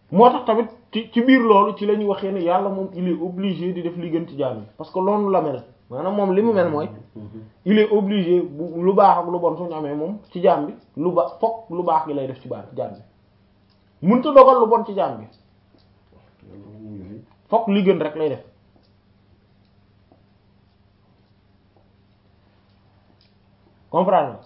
moo tax tamit ci ci biir loolu ci la ñuy waxee ne yàlla moom il est obligé di def li gën ci jaam yi parce que loolu la mel maanaam moom li mu mel mooy il est obligé bu lu baax ak lu bon suñu amee moom ci jaam bi lu ba fokk lu baax gi lay def ci baax jaam bi mënta dogal lu bon ci jaam bi fokk li gën rek lay def comprendre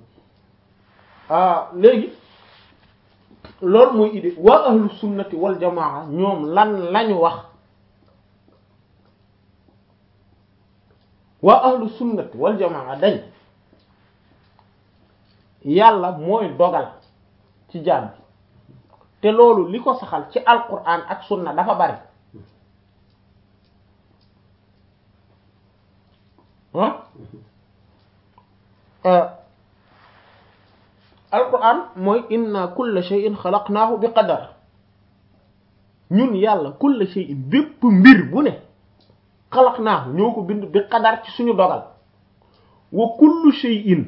ah léegi loolu mooy idée waa ahlu sunnati wal jamaa ñoom lan lañu wax waa ahlu sunnati wal jamaa dañ yàlla mooy dogal ci jaam bi te loolu li ko saxal ci alquran ak sunna dafa bari ah alquran mooy inna kulla shay'in xalaqnaahu bi qadar ñun yàlla kulla shay'in bépp mbir bu ne xalaqnaahu ñoo ko bind bi qadar ci suñu dogal wa kullu shay'in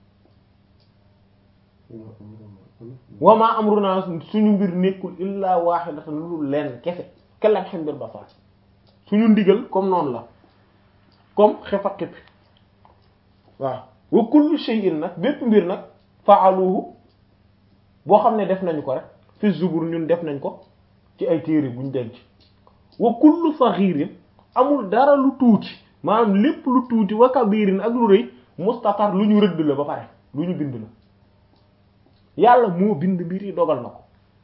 wa ma amruna suñu mbir nekkul illa wahidatan lu dul leen kese kellam xem bir basar suñu ndigal comme noonu la comme xefa xippi waaw wa kullu shay'in nag bépp mbir nag faaluhu boo xam ne def nañu ko rek fi zubur ñun def nañ ko ci ay téere buñ denc wa kullu saghirin amul dara lu tuuti maanaam lépp lu tuuti wa kabirin ak lu rëy mustatar lu ñu rëdd la ba pare lu ñu bind la yàlla moo bind mbir yi dogal na ko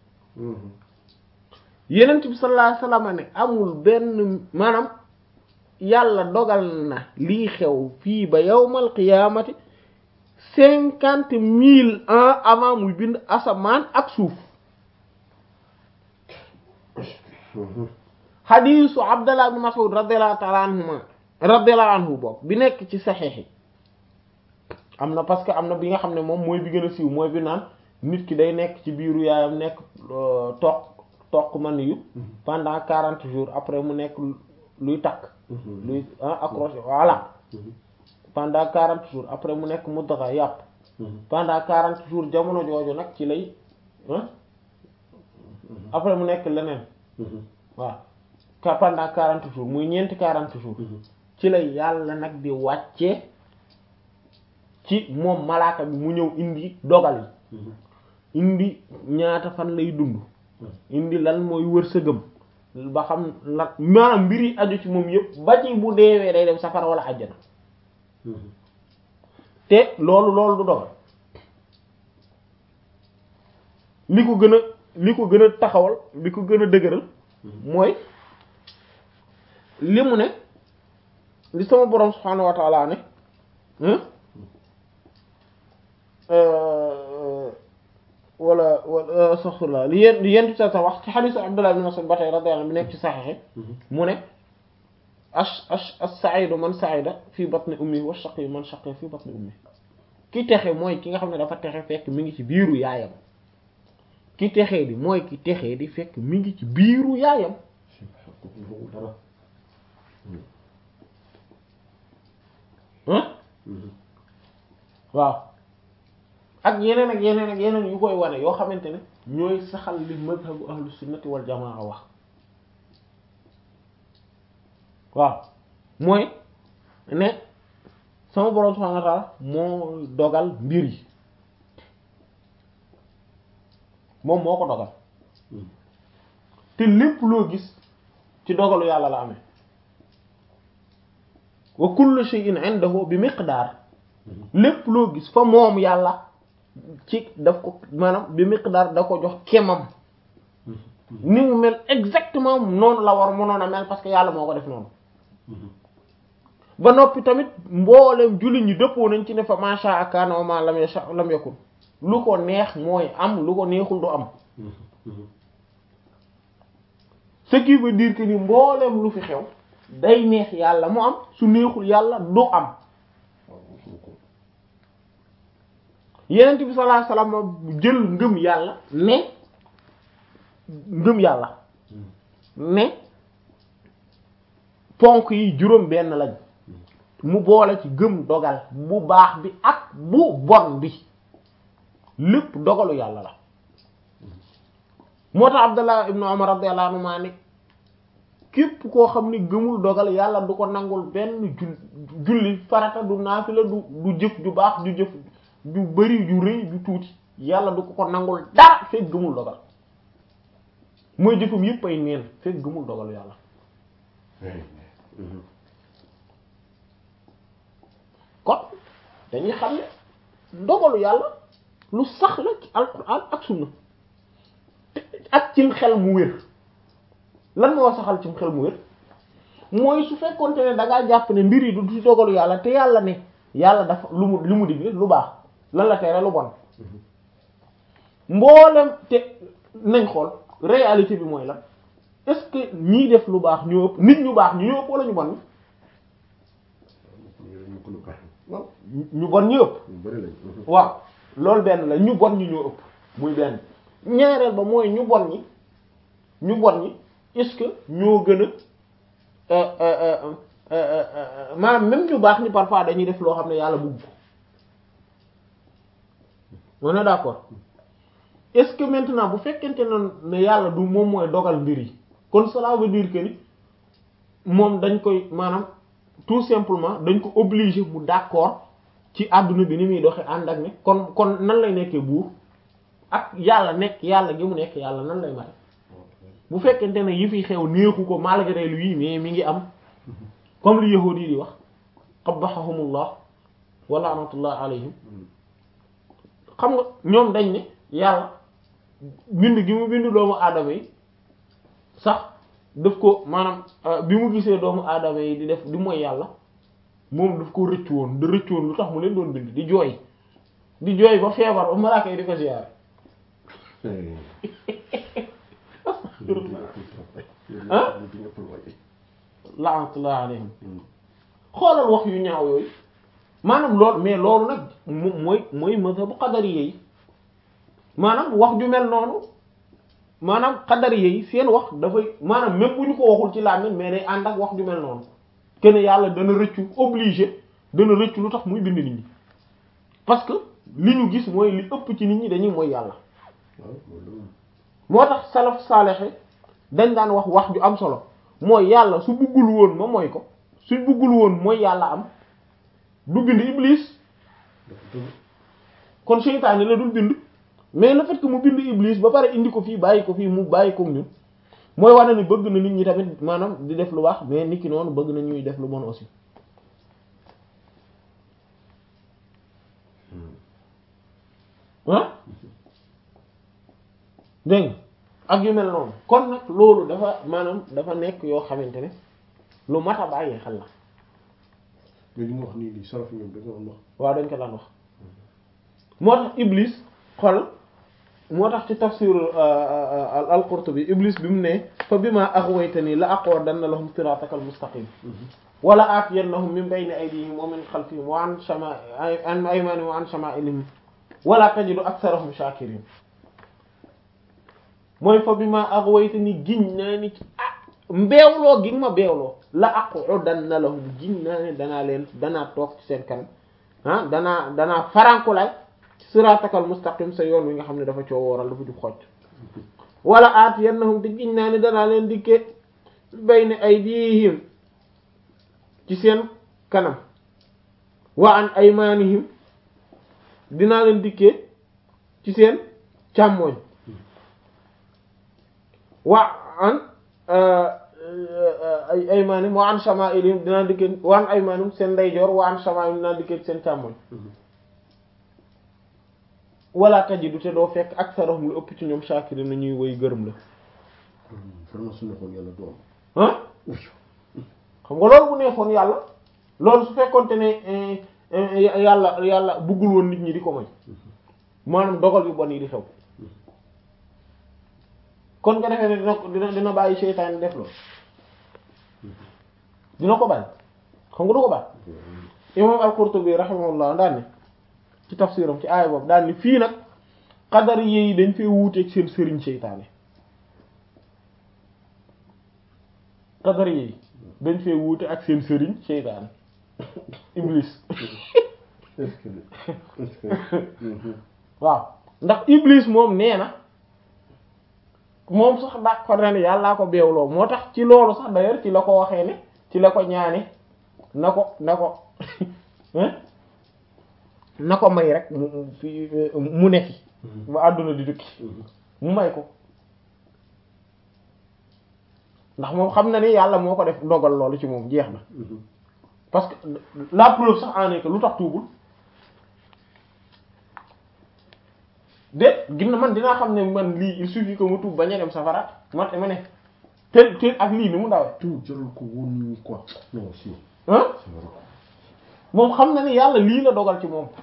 yenent bi sallallahu alayhi wasallam ne amul benn maanaam yàlla dogal na lii xew fii ba yawmal qiyaamati cinquante mille ans avant muy bind asamaan ak suuf xadiisu Abdallah ibn Mas'ud radiyallahu ta'ala anhuma radiyallahu anhu bokk bi nekk ci saxiix yi am na parce que am na bi nga xam ne moom mooy bi gën a siiw mooy bi naan nit ki day nekk ci biiru yaayam nekk toq toq man yu pendant quarante jours après mu nekk luy takk luy accroché voilà pendant quarante jours après mu nekk muddaxa yàpp pendant quarante jours jamono jooju nag ci lay après mu nekk leneen waaw pendant quarante jours muy ñeenti quarante jours ci lay yàlla nag di wàcce ci moom malaaka bi mu ñëw indi dogal yi indi ñaata fan lay dund indi lan mooy wërsëgam ba xam lan maanaam mbir yi aju ci moom yëpp ba ci bu deewee day dem safara wala àjjana te loolu loolu du dogal li ko gën a li ko gën a taxawal li ko gën a dëgëral mooy li mu ne li sama borom subhaanahu wa ta'ala ne wala wala astaghfirullah li yéen li yéen sa sa wax ci xadiisu Abdullah ibn Mas'ud ba tey radiyallahu anhu bi nekk ci saxiix mu ne ash ash as-sa'idu man sa'ida fi batni ummi wa shaqi man shaqi fi batni ummi ki texe mooy ki nga xam ne dafa texe fekk mi ngi ci biiru yaayam ki texee di mooy ki texee di fekk mi ngi ci biiru yaayam waaw ak yeneen ak yeneen ak yeneen yu koy wane yoo xamante ne ñooy saxal li madhabu ahlu sunnati wal jamaa wax waaw mooy ne sama borom subhanahu wa ta'ala moo dogal mbir yi moom moo ko dogal te lépp loo gis ci dogalu yàlla la amee wa kullu shay'in 'indahu bi miqdaar lépp loo gis fa moom yàlla ci daf ko maanaam bi miqdaar da ko jox kemam ni mu mel exactement noonu la war mënoon a mel parce que yàlla moo ko def noonu ba noppi tamit mboolem jullit ñi dëppoo nañ ci ne fa ma sha'a kana wa ma lam yasha lam yakun lu ko neex mooy am lu ko neexul du am ce qui veut dire que ni mboolem lu fi xew day neex yàlla mu am su neexul yàlla du am yenent bi sallallahu alayhi wasallam jël ngëm yàlla ne ngëm yàlla ne ponk yi juróom benn lañ mu boole ci gëm dogal bu baax bi ak bu bon bi lépp dogalu yàlla la moo tax Abdallah ibnu Umar radiyallahu anhu maa ne képp koo xam ne gëmul dogal yàlla du ko nangul benn jul julli farata du naafila du du jëf ju baax ju jëf ju bari ju rëy ju tuuti yàlla du ko ko nangul dara fekk gëmul dogal mooy jëfam yépp ay neen fekk gëmul dogal yàlla kon dañuy xam ne dogalu yàlla lu sax la ci alquran ak sunna ak cim xel mu wér lan moo saxal cim xel mu wér mooy su fekkonte ne da ngaa jàpp ne mbir yi du ci dogalu yàlla te yàlla ne yàlla dafa lu mu lu mu digle lu baax lan la tere lu bon mboolem te nañ xool réalité bi mooy lan est-ce que ñiy def lu baax ñoo ëpp nit ñu baax ñu ñoo ëpp wala ñu bon ñi waaw ñu bon ñu ëpp ñu bëri lañ waaw loolu benn la ñu bon ñi ñoo ëpp muy benn ñaareel ba mooy ñu bon ñi ñu bon ñi est-ce que ñoo gën a euh, euh, euh, euh, euh, maanaam même ñu baax ñi parfois dañuy def loo xam ne yàlla bëgg ko on est d'accord est-ce que maintenant bu fekkente ne ne yàlla du moom mooy dogal mbir yi kon cela veut dire que ni moom dañ koy maanaam tout simplement dañ ko obligé mu d'accord ci àdduna bi ni muy doxe ànd ak ne kon kon nan lay nekkee buur ak yàlla nekk yàlla gi mu nekk yàlla nan lay mate bu fekkente ne yi fi xew neexu ko malgré lui mais mi ngi am comme li yahuudi yi di wax qabbahahumullah wa la'natullah alayhim xam nga ñoom dañ ne yàlla bind gi mu bind doomu aadama yi sax daf ko maanaam bi mu gisee doomu aadama yi di def di mooy yàlla moom daf ko rëcc woon da rëcc woon lu tax mu leen doon bind di jooy di jooy ba feebar ba malaaka yi di ko ziyaare ah la'natullah alayhim xoolal wax yu ñaaw yooyu maanaam loolu mais loolu nag mo- mooy mooy mazhabu qadari yi maanaam wax ju mel noonu maanaam qadari yi seen wax dafay maanaam même bu ñu ko waxul ci làmmiñ mais day ànd ak wax ju mel noonu kenn yàlla dana rëccu obligé dana rëccu lu tax muy bind nit ñi parce que li ñu gis mooy li ëpp ci nit ñi dañuy mooy yàlla moo tax salaf saalexe dañ daan wax wax ju am solo mooy yàlla su buggul woon ma mooy ko su buggul woon mooy yàlla am du bind iblis kon seytaane la dul bind mais le fait que mu bind iblis ba pare indi ko fii bàyyi ko fii mu bàyyi ko ñun mooy wane ni bëgg na nit ñi tamit maanaam di def lu baax mais nit ki noonu bëgg na ñuy def lu bon aussi ah dégg nga ak yu mel noonu kon nag loolu dafa maanaam dafa nekk yoo xamante ne lu mat a bàyyi xel la mais li mu wax nii nii salaf ñoom dañoo doon wax waaw dañ ko daan wax moo tax iblis xol moo tax ci tafsir al-Qurtubi iblis bi mu ne fa bima aghwaytani la aqudanna lahum siratakal mustaqim wala aatiyannahum min bayni aydihim wa min khalfihim wa an shama an aymanihim wa an shama'ilihim wala tajidu aktharahum shakirin mooy fa bima aghwaytani giñ naa ni ci ah mbeewloo gi ma beewloo la aqudanna lahum giñ naa ne danaa leen danaa toog ci seen kanam ah danaa danaa farankulaay siratakal mustaqim sa yoon wi nga xam ne dafa coo wooral dafa jub xocc wala aatiyannahum te giñ naa ne danaa leen dikke bayna aydihim ci seen kanam wa an aymanihim dinaa leen dikkee ci seen càmmooñ wa an ay aymanihim wa an shama'ilihim dinaa dikkee wa an aymanihim seen ndeyjoor wa an shama'ilihim dinaa dikkee ci seen càmmooñ wala tajidu te doo fekk aksarahum lu ëpp ci ñoom shakirin na ñuy woy gërëm la vraiment su nekkoon yàlla du am ah xam nga loolu bu neexoon yàlla loolu su fekkonte ne yàlla yàlla buggul woon nit ñi di ko moy maanaam dogal yu bon yi di xew kon nga defee ne dina dina dina bàyyi seytaan def loolu dina ko bàyyi xam nga du ko bàyyi imam al-Qurtubi rahimahullah daan ne ci tafsiram ci aaya boobu daan ni fii nag xadar yi dañ fee wuuteeg seen sëriñ seytaane xadar yi dañ fee wuute ak seen sëriñ seytaane iblis est-ce que est-ce que waaw ndax iblis moom nee na moom sax d'accord na ne yàllaa ko beewloo moo tax ci loolu sax d'ailleurs ci la ko waxee ne ci la ko ñaane na ko na ko na ko may rek mu fi mu nekki ba àdduna di dukki mu may ko ndax moom xam na ni yàlla moo ko def dogal loolu ci moom jeex na parce que la preuve sax en est que lu tax tuubul de ginna man dinaa xam ne man lii il suffit que mu tuub bañ a dem safara man ma ne te te ak lii ni mu dawee tout jarul ko woon nii quoi non si ah c'est vrai moom xam na ni yàlla lii la dogal ci moom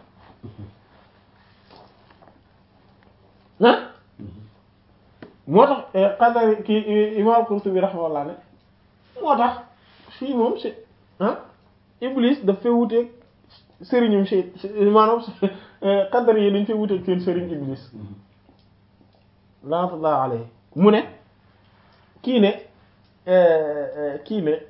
ah moo tax qadari kii imam Qurtubi rahimahullah ne moo tax fii moom si ah Iblis daf fee wuteeg sëriñum si maanaam qadari yi dañ fee wuteeg seen sëriñ Iblis laanatullah alayhi mu ne kii ne kii ne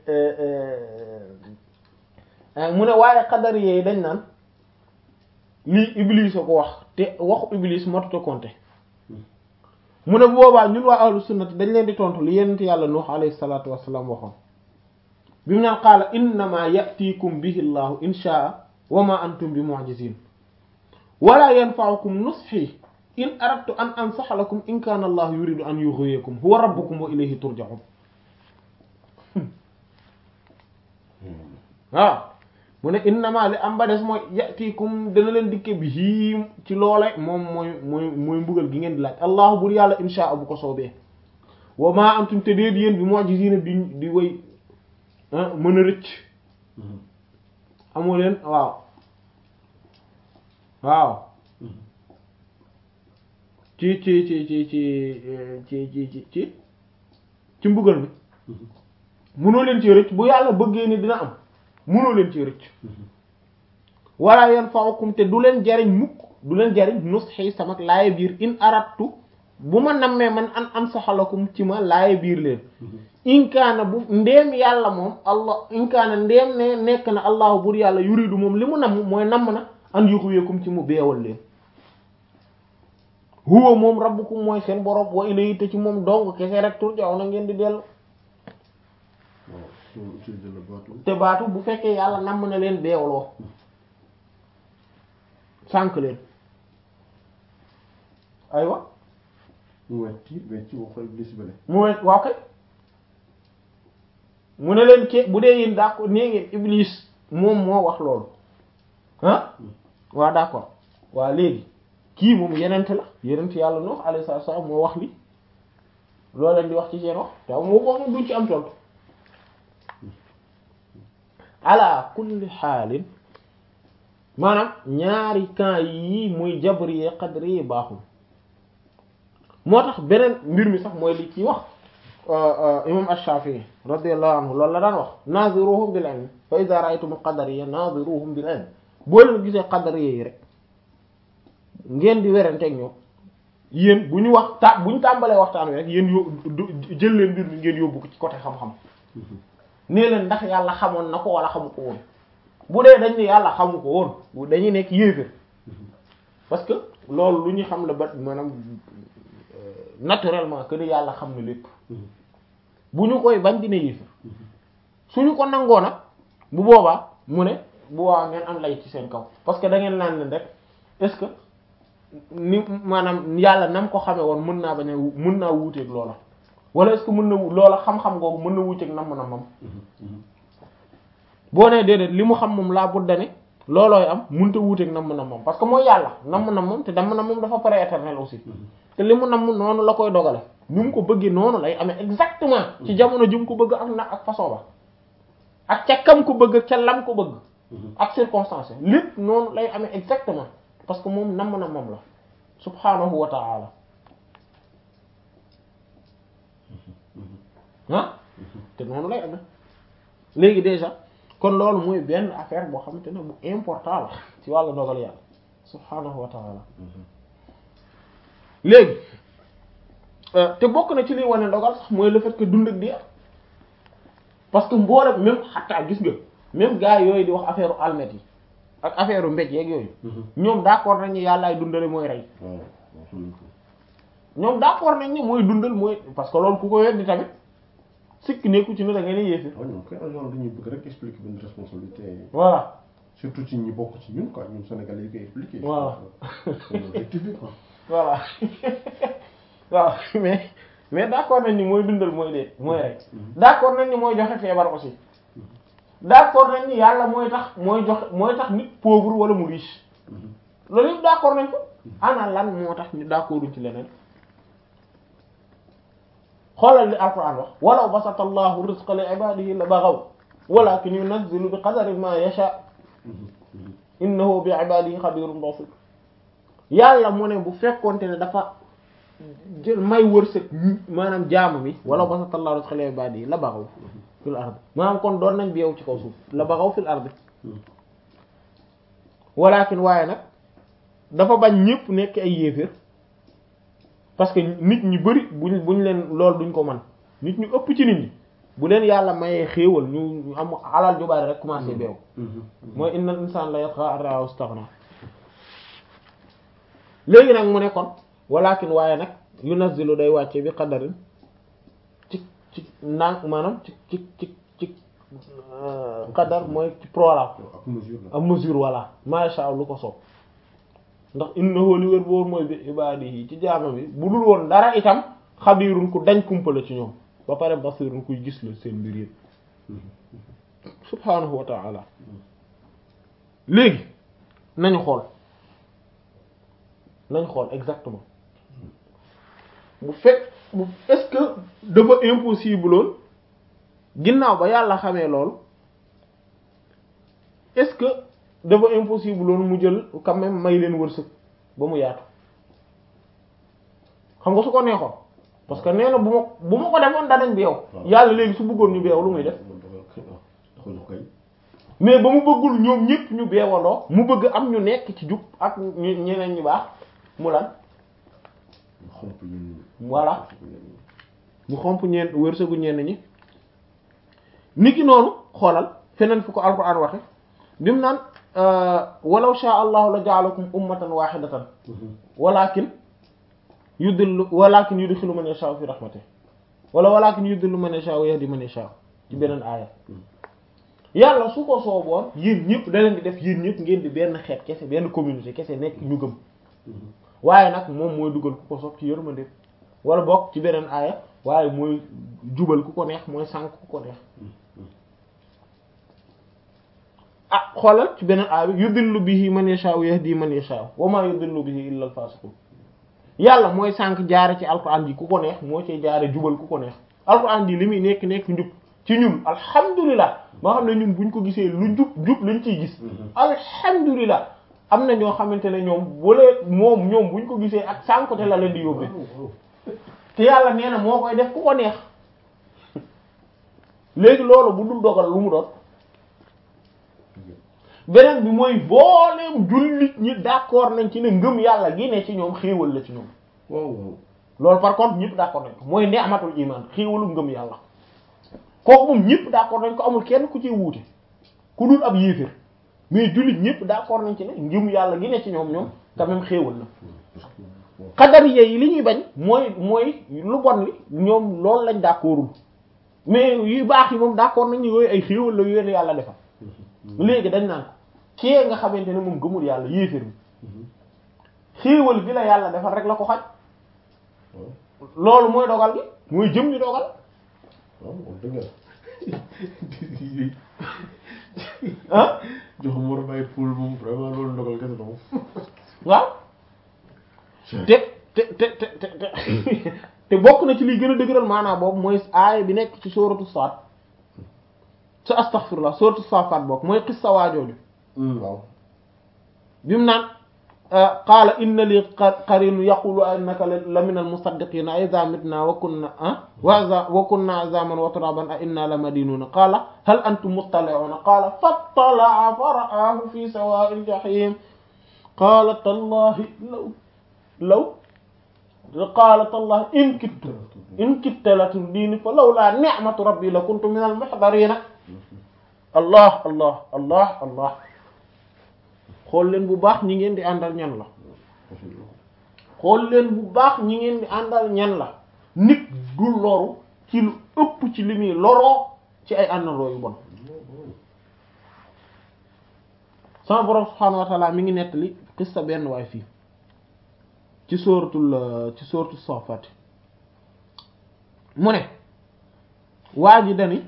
mu ne waaye qadari yi dañ naan lii Iblis a ko wax te waxu Iblis matuta compter mu ne boobaa ñun waa ahlu sunnati dañ leen di tontu li yenent yàlla nuux alayhi salatu wasalaam waxoon bi mu naan qaala innama yatikum bihi llahu in shaa wa ma antum bi mu'jizin wala yanfa'ukum nushi in aradtu an ansaha lakum in kana allahu yuridu an yughwiyakum huwa rabbukum wa ilayhi turja'un waaw mu ne innama li am ba des mooy yatikum dana leen dikke bi hiim ci loole moom mooy mooy mooy mbugal gi ngeen di laaj allahu bur yàlla insha bu ko soobee wa ma antum te déet yéen bi mu'jizina di di way mën a rëcc amoo leen waaw waaw ci ci ci ci ci ci ci ci ci ci mbugal mi mënoo leen ci rëcc bu yàlla bëggee ni dina am mënoo leen ci rëcc wala yanfa'ukum te du leen jariñ mukk du leen jariñ nusxi sama laaye biir in arattu bu ma nammee man an am saxalakum ci ma laaye biir leen inkaana bu ndeem yàlla moom allah inkaana ndeem ne nekk na allahu bur yàlla yuridu moom li mu namm mooy namm na an yuxwiyakum ci mu beewal leen huwa moom rabbukum mooy seen borom wa ilayhi te ci moom dong kese rek turja'u na ngeen di dellu waaw soo utilisé le bateau te baatu bu fekkee yàlla namm na leen beewloo sànk leen aywa mu wetti wetti waxal iblis bale mu wet waaw kay mu ne leen ke bu dee yéen d'accord nee ngeen iblis moom moo wax loolu ah waaw d'accord waa léegi kii moom yenent la yenent yàlla Nuh alayhi salaam moo wax li loo leen di wax ci seen wax te moo ko moom duñ ci am tontu ala kulli xaalin maanaam ñaari camps yii muy jabri qadri yi baaxul moo tax beneen mbir mi sax mooy li ci wax imam ash-Shafi'i radiyallahu anhu loolu la daan wax naziruhum bil ilm fa idha ra'aytum al-qadariyya naziruhum bil ilm boo leen gisee qadariyya yi rek ngeen di werenteeg ñoom yéen bu ñu wax ta bu ñu tàmbalee waxtaan wi rek yéen yó jël leen mbir mi ngeen yóbbu ko ci côté xam-xam nee leen ndax yàlla xamoon na ko wala xamu ko woon bu dee dañ ne yàlla xamu ko woon dañuy nekk yéefér parce que loolu lu ñu xam la ba maanaam naturellement que ni yàlla xam na lépp bu ñu koy bañ dina yéefér suñu ko nangoo nag bu boobaa mu ne bu boobaa ngeen am lay ci seen kaw parce que da ngeen naan leen rek est-ce que ni maanaam yàlla nam ko xamee woon mën naa bañ a mën naa wuuteeg loola wala est-ce que mën na loola xam-xam googu mën na wuuteeg nam na mam boo nee déedéet li mu xam moom laa budda ne loolooy am mënut a wuuteeg nam na moom parce que mooy yàlla nam na moom te nam na moom dafa pare éternel aussi te li mu nam noonu la koy dogale ni mu ko bëggee noonu lay amee exactement ci jamono ji mu ko bëgg ak na ak façon ba ak ca kam ko bëgg ca lam ko bëgg ak circonstance lépp noonu lay amee exactement parce que moom nam na moom la subhanahu wa ta'ala ah te noonu lay amee léegi déjà kon loolu mooy benn affaire boo xamante ne bu important la ci wàllu dogal yàlla subhanahu wa ta'ala léegi te bokk na ci liy wane dogal sax mooy le fait que dund ak di parce que mboolem même xataa gis nga même gars yooyu di wax affaire almet yi ak affaire mbéj yeeg yooyu ñoom d'accord nañu yàllaay dundale mooy rey waaw waxuñu ko ñoom d'accord nañ ni mooy dundal mooy parce que loolu ku ko weddi tamit sikk nekku ci ne da ngeen di yéefir waaw ñoom kay en général dañuy bëgg rek expliquer benn responsabilité voilà surtout ci ñi bokk ci ñun quoi ñun Sénégalais yi koy expliquer. Voilà. c'est l'objectif quoi. voilà waaw mais mais d'accord nañ ni mooy dundal mooy dee mooy rek d'accord nañ ni mooy joxe feebar aussi d'accord nañ ni yàlla mooy tax mooy joxe mooy tax nit pauvre wala mu riche loolu yëpp d'accord nañ ko ana lan moo tax ñu d'accorduñ ci leneen xoolal li alquran wax walaw basata allahu rizqa li ibadihi la baghaw walakin yunazzilu bi qadarin ma yasha innahu bi ibadihi khabirun basir yàlla mu ne bu fekkonte ne dafa jël may wërsëg maanaam jaamu mi walaw basata allahu rizqa li ibadihi la baghaw fil ard maanaam kon doon nañ beew ci kaw suuf la baghaw fil ard walakin waaye nag dafa bañ ñépp nekk ay yéeféer parce que nit ñi bari buñ buñ leen lool duñ ko man nit ñu ëpp ci nit ñi bu leen yàlla mayee xéewal ñu ñu am alal ju bari rek commencé beew mooy innal insaan la yatgha an ra'ahu istaghna léegi nag mu ne kon walakin waaye nag yunazzilu day wàcce bi qadarin ci ci naan maanaam ci ci ci ci qadar mooy ci programme ak mesure la. am mesure voilà masha Allah lu ko soob ndax innahu li wér boor mooy bi ibadihi ci jaama bi bu dul woon dara itam xabirun ku dañ kumpala ci ñoom ba pare basirun kuy gis la seen mbir yëpp subhanahu wa ta'ala léegi nañu xool nañu xool exactement bu fekk bu est-ce que dafa impossible lool ginnaaw ba yàlla xamee lool est-ce que dafa impossible loolu mu jël quand même may leen wërsëg ba mu yaatu xam nga su ko neexoon parce que nee na bu ma bu ma ko defoon danañ beew yàlla léegi su bëggoon ñu beew lu muy def doxal ko kay. mais ba mu bëggul ñoom ñépp ñu beewandoo mu bëgg am ñu nekk ci jub ak ñu ñeneen ñu baax mu lan xomp ñun. Voilà. mu xomp ñeen wërsëgu ñenn ñi niki noonu xoolal feneen fu ko alquran waxe bi mu naan walaw sha allahu la ja'alakum ummatan wahidatan walakin yudillu walakin yudkhilu man yasha'u fi rahmatihi wala walakin yudillu man yasha'u wa yahdi man yasha'u ci beneen aaya yàlla su ko sooboon yéen ñëpp da leen di def yéen ñëpp ngeen di benn xeet kese benn communauté kese nekk ñu gëm waaye nag moom mooy dugal ku ko soob ci yërmande wala bokk ci beneen aaya waaye mooy jubal ku ko neex mooy sànk ku ko neex ah xoolal ci beneen aaya bi yudillu bihi man yasha wa yahdi man yasha wa ma yudillu bihi illa al fasiqun yàlla mooy sànk jaare ci alquran ji ku ko neex moo ci jaare jubal ku ko neex alquran ji li muy nekk nekk njub ci ñun alhamdulilah moo xam ne ñun buñ ko gisee lu jub jub lañ ciy gis alhamdulilah am na ñoo xamante ne ñoom wala moom ñoom buñ ko gisee ak sànkote la leen di yóbbee te yàlla nee na moo koy def ku ko neex léegi loolu bu dul dogal lu mu doon beneen bi mooy booleem jullit ñi d'accord nañ ci ne ngëm yàlla gi ne ci ñoom xéewal la ci ñoom waaw waaw. loolu par contre ñëpp d'accord nañ ko mooy ni'matul iman xéewalu ngëm yàlla kooku moom ñëpp d'accord nañ ko amul kenn ku ci wuute ku dul ab yéefér mais jullit ñëpp d'accord nañ ci ne ngëm yàlla gi ne ci ñoom ñoom quand même xéewal la xadariye yi li ñuy bañ mooy mooy lu bon li ñoom loolu lañ d'accordul mais yu baax yi moom d'accord nañ ni yooyu ay xéewal la yooyu yàlla defal léegi dañ naan ko kii nga xamante ne moom gëmul yàlla yéefér bi xéewal bi la yàlla defal rek la ko xaj loolu mooy dogal gi mooy jëm ñu dogal waaw wax dëgg yàlla. ah jox Mor Baye Poul moom vraiment loolu ndogal kese la moom. waaw te te te te te te te bokk na ci liy gën a dëgëral maanaam boobu mooy aaya bi nekk ci sooratu Saad sa astaghfirullah sooratu Saafaat bokk mooy xissa waajooju waaw. bi mu naan qaala inna li qarinu yaqulu innaka la min al musaddiqina idha mitna wa kunna wa wa kunna azaman wa turaban a inna la madinuna qaala hal antum muttali'una qaala fattala'a fa ra'ahu fi sawa'il jahim qaala tallahi law law qaala tallahi in kittu in kitta la turdini fa lawla ni'matu rabbi la kuntu min al muhdarina allah allah allah allah xool leen bu baax ñi ngeen di àndal ñan la xool leen bu baax ñi ngeen di àndal ñan la nit du loru ci lu ëpp ci li muy loroo ci ay àndandoo yu bon sama borom subhaanahu wa ta'ala mi ngi nettali xista benn waay fii ci sóoratul ci sóoratu Saafat mu ne waa ji dani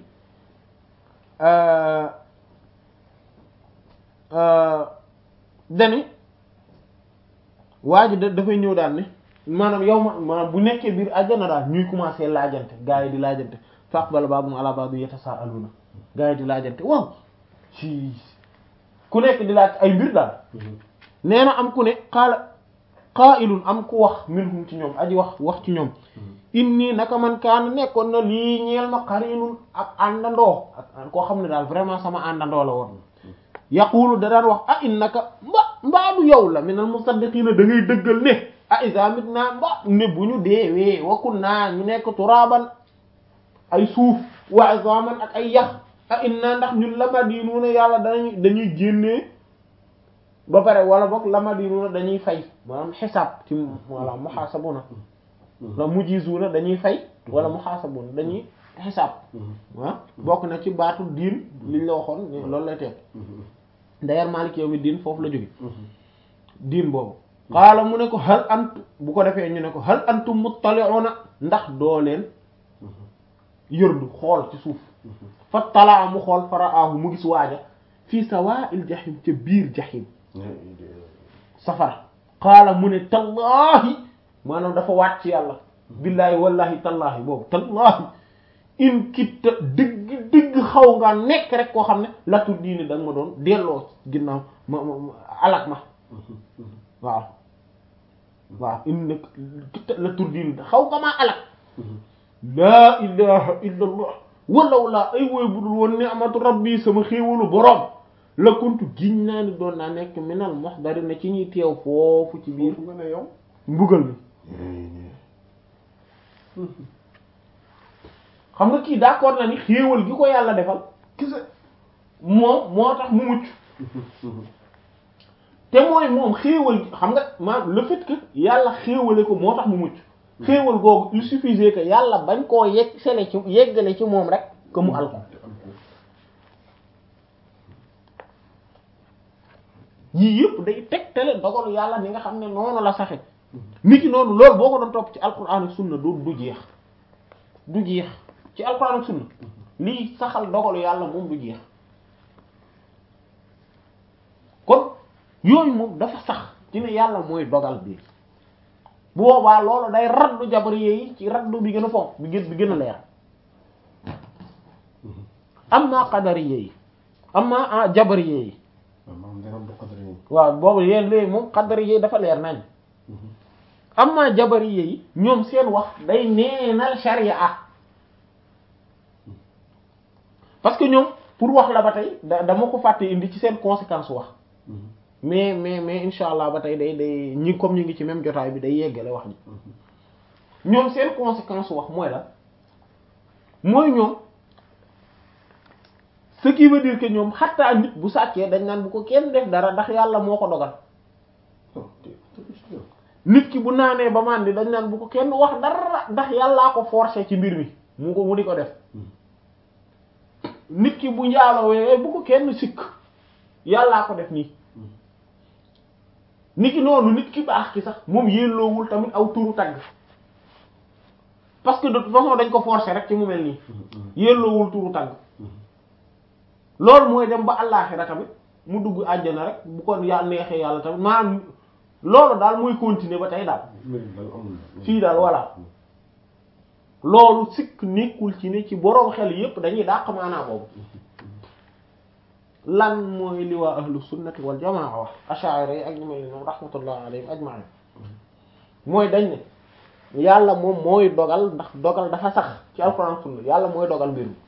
dani waa ji da dafay ñëw daal ne maanaam yow ma maanaam bu nekkee biir àjjana daal ñuy commencer laajante gaa yi di laajante fa aqbala ba'duhum ala ba'din yatasaaluna gaa yi di laajante waaw ci ku nekk di laaj ay mbir daal nee na am ku ne qaala qaa'ilun am ku wax minhum ci ñoom aji wax wax ci ñoom inni naka man kaana nekkoon na lii ñeel ma qarinun ak àndandoo ak koo xam ne daal vraiment sama àndandoo la woon yaqulu da daan wax a innaka mba mbaadu yow la minal musaddiqina da ngay dëggal ne a iza mitna mba ne bu ñu deewee wa kunna ñu nekk turaban ay suuf wa izaman ak ay yax a inna ndax ñun lamadinuna yàlla dañuy dañuy génnee ba pare wala boog lamadinuna dañuy fay maanaam xisaab ci wala muhasabuna la mujizuna dañuy fay wala muhasabuna dañuy xisaab ah bokk na ci baatu diin liñ la waxoon ne loolu lay teg d'ailleurs Maalik yawmi diin foofu la jóge diin boobu xaala mu ne ko hal antu bu ko defee ñu ne ko hal antum muttali'una ndax doo leen yërdu xool ci suuf fa talaa mu xool faraahu mu gis waaja fii sawaa'il jahim ca biir jahim safara xaala mu ne tallaahi maanaam dafa waat ci yàlla billaahi wallahi tallaahi boobu tallaahi in kitta dëgg dëgg xaw nga nekk rek koo xam ne latu diini da nga ma doon delloo ginnaaw ma ma alak ma waaw waaw in nag kitta latu diini xaw nga maa alak laa ilaha illa allah walaw laa ay woy budul woon ni'matu rabbi sama xéewalu boroom la kuntu giñ naa ni doon naa nekk minal muhdarina ci ñuy teew foofu ci biir nga ne yow mbugal mi xam nga kii d'accord na ni xéewal gi ko yàlla defal kese moom moo tax mu mucc te mooy moom xéewal gi xam nga maanaam le fait que yàlla xéewale ko moo tax mu mucc xéewal googu il suffisait que yàlla bañ koo yegg sele ci yeggale ci moom rek que mu al ko yii yëpp day tegtale dogalu yàlla ni nga xam ne noonu la saxe nit ki noonu loolu boo ko doon topp ci alquran ak sunna du du jeex du jeex ci alquran ak sunna lii saxal dogalu yàlla moom du jeex kon yooyu moom dafa sax ci ne yàlla mooy dogal bi bu boobaa loolu day raddu jabariye yi ci raddu bi gën a fonk bi gën bi gën a leer amma qadariye yi amma jabariye yi waaw maanaam day am qadar yi waaw boobu yéen léegi moom qadariye yi dafa leer nañ amma jabariye yi ñoom seen wax day neenal sharia parce que ñoom pour wax la ba tey da dama ko fàtte indi ci seen conséquence wax mais mais mais insha allah ba tey day day ñi comme ñu ngi ci même jotaay bi day yeggale wax ji ñoom seen conséquence wax mooy la mooy ñoom ce qui veut dire que ñoom xattaa nit bu sàccee dañ naan bu ko kenn def dara ndax yàlla moo ko dogal nit ki bu naanee ba màndi dañ naan bu ko kenn wax dara ndax yàllaa ko forcer ci mbir mi mu ko mu di ko def nit ki bu njaalowee bu ko kenn sikk yàllaa ko def nii nit ki noonu nit ki baax ki sax moom yelloowul tamit aw turu tagg parce que de toute façon dañ ko forcer rek ci mu mel nii yelloowul turu tagg loolu mooy dem ba àllaaxira tamit mu dugg àjjana rek bu ko yàlla neexee yàlla tamit maanaam loolu daal mooy continuer ba tey daal fii daal voilà loolu sikk nekkul ci ne ci boroom xel yépp dañuy dàq maanaa boobu lan mooy li waa ahlu sunnati wal jamaa wax ash'ari yi ak ñu mel noonu rahmatullah alayhim ajma'in mooy dañ ne yàlla moom mooy dogal ndax dogal dafa sax ci alxuraan sunna yàlla mooy dogal mbir mi